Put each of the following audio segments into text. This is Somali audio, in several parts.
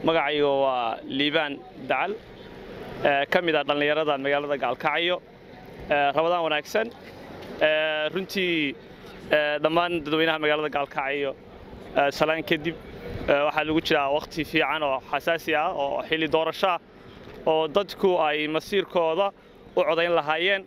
magacayga waa liibaan dacal ka mid a dhallinyarada magaalada gaalkacyo rabadaan wanaagsan runtii dhammaan dadweynaha magaalada gaalkacyo salaan kadib waxaa lagu jiraa wakhti fiican oo xasaasi ah oo xilli doorasho ah oo dadku ay masiirkooda u codayn lahaayeen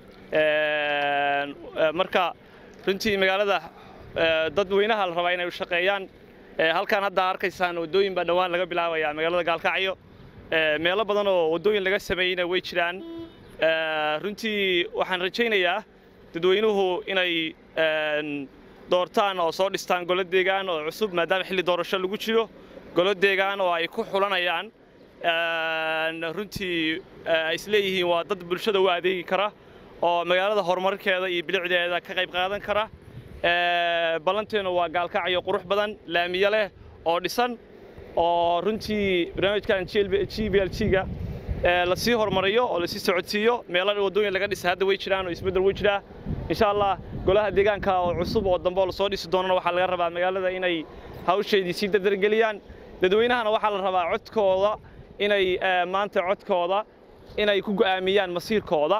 marka runtii magaalada dadweynaha la rabaa inay u shaqeeyaan halkaan hadda arkaysaan waddooyin baa dhowaan laga bilaabaya magaalada gaalkacyo meelo badan oo waddooyin laga sameeyeyna way jiraan runtii waxaan rajaynayaa dadweynuhu inay doortaan oo soo dhistaan golo deegaan oo cusub maadaama xilli doorasho lagu jiro golo deegaan oo ay ku xulanayaan runtii ay isleeyihiin waa dad bulshada u adeegi kara oo magaalada horumarkeeda iyo bilicdeeda ka qayb qaadan kara ballanteenu waa gaalkacyo qurux badan laamiye leh oo dhisan oo runtii barnaamijkan g b l g-ga lasii horumariyo oo lasii socodsiiyo meelo waddooyin laga dhisa hadda way jiraan oo isbeddel way jiraa insha allah golaha deegaanka oo cusub oo dambe oo lasoo dhisi doonana waxaa laga rabaa magaalada inay hawsheedii sii dardargeliyaan dadweynahana waxaa la rabaa codkooda inay maanta codkooda inay ku go'aamiyaan masiirkooda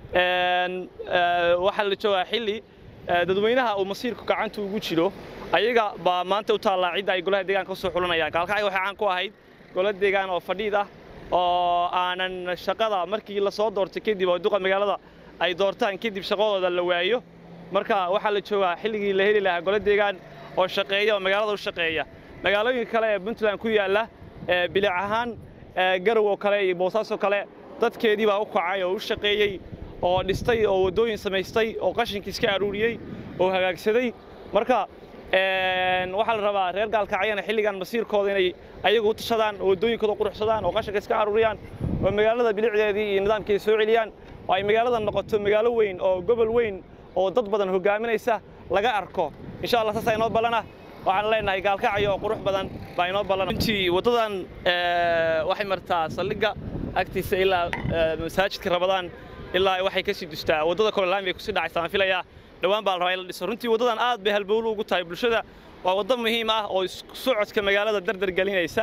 waxaa la joogaa xilli dadweynaha uu masiirku gacanta ugu jiro ayaga baa maanta u taallaa cidda ay golaha deegaanka usoo xulanayaan gaalkacyo waxay caan ku ahayd golo deegaan oo fadhiid ah oo aanan shaqada markii la soo doortay kadib oo duqa magaalada ay doortaan kadib shaqadooda la waayo marka waxaa la joogaa xilligii la heli lahaa golo deegaan oo shaqeeya oo magaalada u shaqeeya magaalooyinka kale ee puntland ku yaalla bilic ahaan garow oo kale iyo boosaaso kale dadkeedii baa u kacay oo u shaqeeyey oo dhistay oo waddooyin samaystay oo qashinkii iska aruuriyey oo hagaagsaday marka waxaa la rabaa reer gaalkacyana xilligan masiirkooda inay ayagu u tashadaan oo waddooyinkooda quruxsadaan oo qashinka iska aruuriyaan oo magaalada bilicdeedii iyo nidaamkeeda soo celiyaan oo ay magaalada noqoto magaalo weyn oo gobol weyn oo dad badan hogaaminaysa laga arko insha allah saasaa inoo ballana waxaan leenahay gaalkacyo oo qurux badan baa inoo ballana runtii waddadan waxay martaa saldhigga agtiisa ilaa masaajidka rabadaan ilaa waxay ka sii dustaa waddada kole laami bay kusii dhacaysa aan filayaa dhowaan baa la rabaa in la dhiso runtii waddadan aad bay halbowlu ugu tahay bulshada waa waddo muhiim ah oo isku socodka magaalada dardar gelinaysa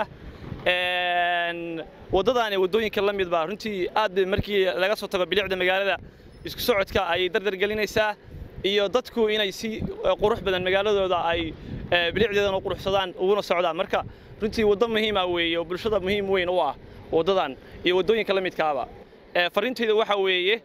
waddadaani waddooyinka la mid baa runtii aad bay markii laga soo tago bilicda magaalada isku socodka ayay dardar gelinaysaa iyo dadku inay si qurux badan magaaladooda ay bilicdeedan u quruxsadaan uguna socdaan marka runtii waddo muhiima weeye oo bulshada muhiim weyn u ah waddadan iyo waddooyinka la midkaaba fariintayda waxa weeye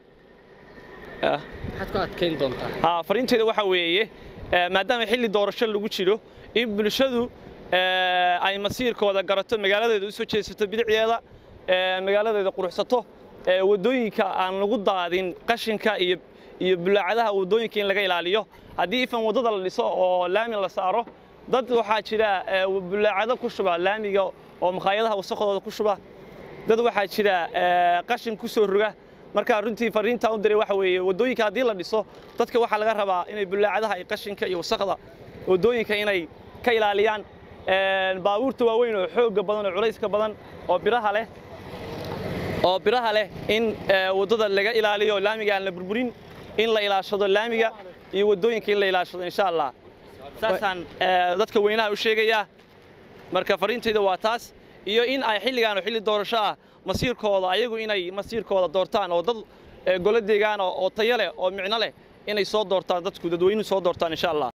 maxaad ku adkayn doontaa fariintayda waxa weeye maadaama xilli doorasho lagu jiro in bulshadu ay masiirkooda garato magaaladeeda u soo jeesato bidicdeeda magaaladeeda quruxsato waddooyinka aan lagu daadin qashinka iyo iyo bulaacadaha waddooyinka in laga ilaaliyo haddii ifan waddada la dhiso oo laami la saaro dad waxaa jira bulaacado ku shuba laamiga oo makhaayadaha wasaqdooda ku shuba dad waxaa jira qashin ku soo roga marka runtii fariintaan u diray waxa weeye waddooyinka haddii la dhiso dadka waxaa laga rabaa inay bulaacadaha iyo qashinka iyo wasaqda waddooyinka inay ka ilaaliyaan baabuurta waaweyn oo xoogga badan oo culayska badan oo biraha leh oo biraha leh in waddada laga ilaaliyo laamiga aan la burburin in la ilaashado laamiga iyo waddooyinka in la ilaashado insha allah saasaan dadka weynaha u sheegayaa marka fariintayda waa taas iyo in ay xilligaan oo xilli doorasho ah masiirkooda ayagu inay masiirkooda doortaan oo dad golo deegaan oo tayo leh oo micno leh inay soo doortaan dadku dadweynuhu soo doortaan insha allah